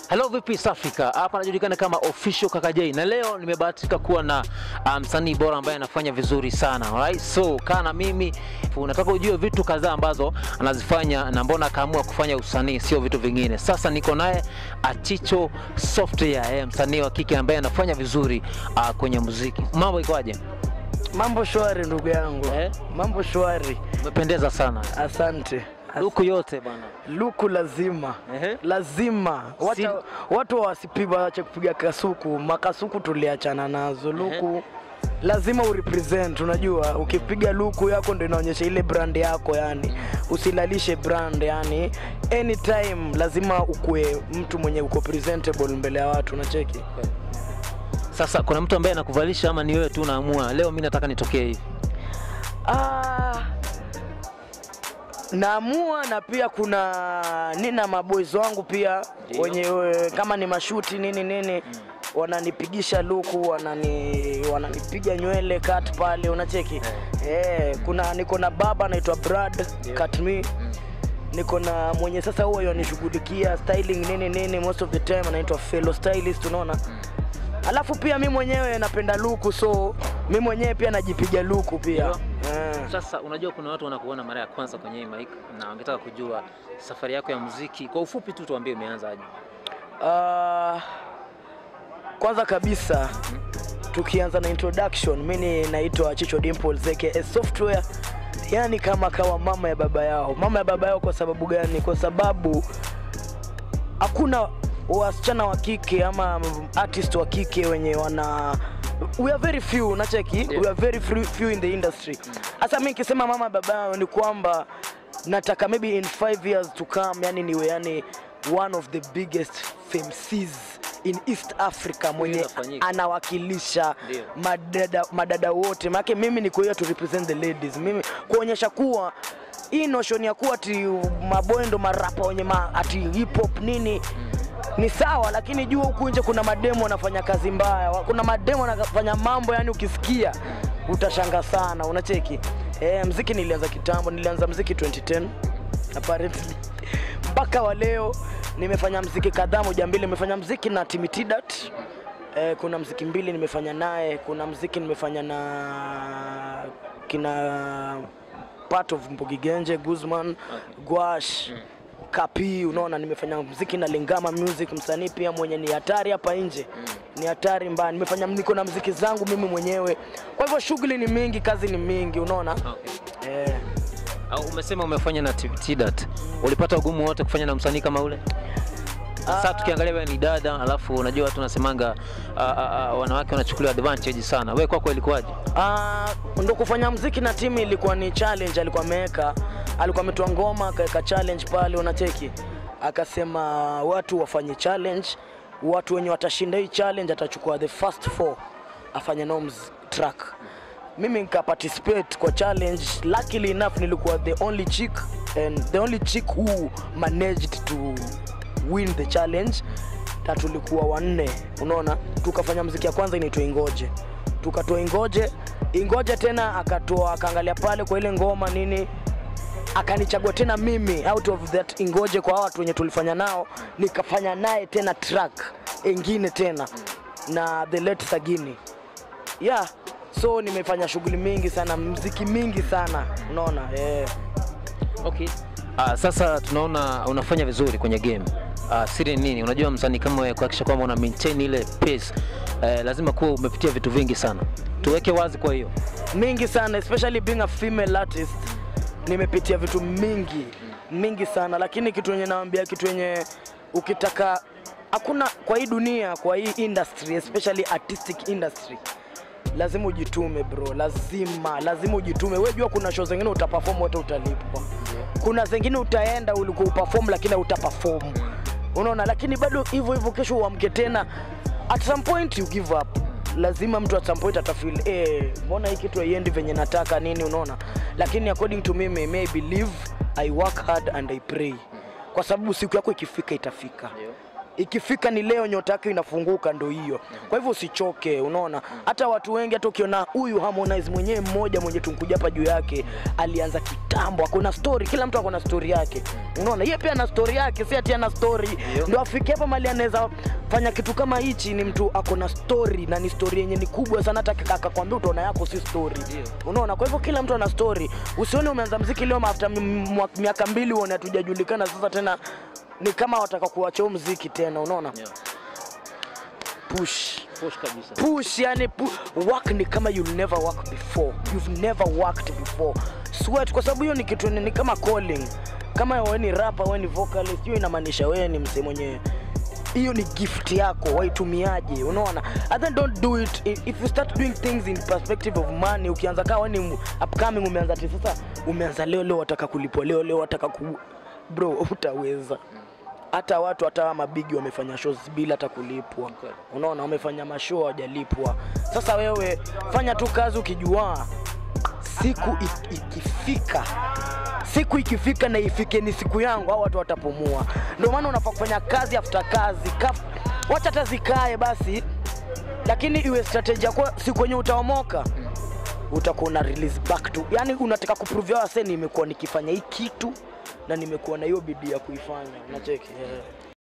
Hello vipi East Africa? Hapa anajulikana kama Official Kaka J na leo nimebahatika kuwa na ah, msanii bora ambaye anafanya vizuri sana. Alright? So kaa na mimi unataka ujue vitu kadhaa ambazo anazifanya na mbona akaamua kufanya usanii sio vitu vingine. Sasa niko naye Achicho Software, eh, msanii wa kike ambaye anafanya vizuri ah, kwenye muziki. Mambo ikoaje? Mambo shwari ndugu yangu Eh? mambo shwari, Umependeza sana. asante. As- Luku yote bwana. Luku lazima Ehe. lazima Wata, Si- watu wasipiga wache kupiga kasuku, makasuku tuliachana nazo. Luku lazima urepresent, unajua ukipiga luku yako ndo inaonyesha ile brand yako, yani usilalishe brand, yani anytime lazima ukue mtu mwenye uko presentable mbele ya watu, unacheki Sasa kuna mtu ambaye anakuvalisha ama ni wewe tu unaamua leo mimi nataka nitokee hivi? Ah, naamua na pia kuna nina maboys wangu pia Ndio. wenye eh, kama ni mashuti nini nini wananipigisha luku wanani wananipiga nywele cut pale unacheki eh, kuna niko na baba anaitwa Brad cut me niko na mwenye sasa huyo yanishughulikia styling nini nini most of the time anaitwa fellow stylist unaona alafu pia mi mwenyewe napenda luku so mi mwenyewe pia najipiga luku pia Ndio. Eh. Sasa unajua kuna watu wanakuona mara ya kwanza kwenye hii mic na wangetaka kujua safari yako ya muziki. Kwa ufupi tu tuambie umeanza aje? Ah, kwanza kabisa tukianza na introduction, mimi naitwa Chicho Dimples aka Software, yani kama kawa mama ya baba yao. Mama ya baba yao kwa sababu gani? Kwa sababu hakuna wasichana wa kike ama artist wa kike wenye wana we are very few nacheki Yeah. we are very few, few in the industry hasa mi nikisema mama baba yao ni kwamba nataka maybe in five years to come yani niwe yani one of the biggest femcs in east africa mwenye Itafanyika. anawakilisha Ndio. madada, madada wote maanake mimi niko here to represent the ladies mimi kuonyesha kuwa hii notion ya kuwa ati maboy ndo marapa wenye ma, ati hip hop nini ni sawa lakini jua huku nje kuna mademo wanafanya kazi mbaya Wa- kuna mademo wanafanya mambo yani ukisikia utashanga sana unacheki e, mziki nilianza kitambo nilianza mziki 2010 apparently mpaka wa leo nimefanya mziki kadhaa moja mbili nimefanya mziki na timitidat Eh, kuna mziki mbili nimefanya naye, kuna mziki nimefanya na kina part of Mbugi Genje, Guzman, Gwash, Kapi, unaona nimefanya mziki na Lingama Music, msanii pia mwenye ni hatari hapa nje. Ni hatari mbaya. Nimefanya niko na mziki zangu mimi mwenyewe. Kwa hivyo shughuli ni mingi, kazi ni mingi, unaona? Okay. Eh. Au umesema umefanya na TDAT. Ulipata ugumu wote kufanya na msanii kama ule? Sasa tukiangalia wewe ni dada, alafu unajua watu wanasemanga ah, ah, ah, wanawake wanachukuliwa advantage sana. Wewe kwako ilikuwaje? Ah, ndo kufanya mziki na timu ilikuwa ni challenge, alikuwa ameweka, alikuwa ametoa ngoma akaweka challenge pale, unacheki, akasema watu wafanye challenge, watu wenye watashinda hii challenge atachukua the first four afanye nao mz- track. Mimi nika participate kwa challenge, luckily enough nilikuwa the only chick and the only chick who managed to win the challenge na tulikuwa wanne unaona tukafanya mziki ya kwanza inaitwa ingoje tukatoa ingoje ingoje tena akatoa akaangalia pale kwa ile ngoma nini akanichagua tena mimi out of that ingoje kwa hao watu wenye tulifanya nao nikafanya naye tena track ingine tena na the late sagini yeah so nimefanya shughuli mingi sana mziki mingi sana unaona eh. Okay. Ah, sasa tunaona unafanya vizuri kwenye game. Ah, siri ni nini? Unajua msanii kama wewe kuhakikisha kwamba una maintain ile pace eh, lazima kuwa umepitia vitu vingi sana. Tuweke wazi kwa hiyo. mingi sana especially being a female artist nimepitia vitu mingi mingi sana lakini kitu yenye naambia kitu yenye ukitaka hakuna kwa hii dunia kwa hii industry especially artistic industry lazima ujitume bro lazima lazima ujitume we jua kuna show zingine utaperform wote utalipwa kuna zingine utaenda ulikuwa uperform lakini utaperform unaona lakini bado hivyo hivyo kesho uamke tena at some point you give up lazima mtu at some point atafeel eh mbona hii kitu haiendi venye nataka nini unaona lakini according to me may, may I believe I work hard and I pray kwa sababu siku yako ikifika itafika ikifika ni leo nyota yake inafunguka ndo hiyo kwa hivyo usichoke unaona hata watu wengi hata ukiona huyu Harmonize mwenyewe mmoja mwenye tunkuja hapa juu yake alianza kitambo ako na story kila mtu ako na story yake unaona yeye pia ana story yake si ati ana story ndio afike hapa mali anaweza fanya kitu kama hichi ni mtu ako na story na ni story yenye ni kubwa sana hata akakwambia utaona yako si story unaona kwa hivyo kila mtu ana story usione umeanza mziki leo after mi- mwa- miaka mbili uone hatujajulikana sasa tena ni kama wataka kuacha huu mziki tena unaona Yeah. push Push kabisa. push yani pu work ni kama you'll never work before you've never worked before sweat kwa sababu hiyo ni kitu ni, ni kama calling kama wewe ni rapper wewe ni vocalist hiyo inamaanisha wewe ni msee mwenye hiyo ni gift yako waitumiaje unaona and then don't do it if if you start doing things in perspective of money ukianza kaa wewe ni upcoming umeanza ati sasa umeanza leo leo wataka kulipwa leo leo wataka ku bro utaweza hata watu hata hawa mabigi wamefanya shows bila hata kulipwa Kweli. unaona wamefanya mashow hawajalipwa sasa wewe fanya tu kazi ukijua siku ik- ikifika siku ikifika na ifike ni siku yangu au watu watapumua ndio maana unafaa kufanya kazi after kazi Kaf, wacha hata zikae basi lakini iwe strategy yako siku yenye utaomoka utakuwa una release back to yani unataka kuprove wase nimekuwa nikifanya hii kitu na nimekuwa na hiyo bidii ya kuifanya unacheki yeah.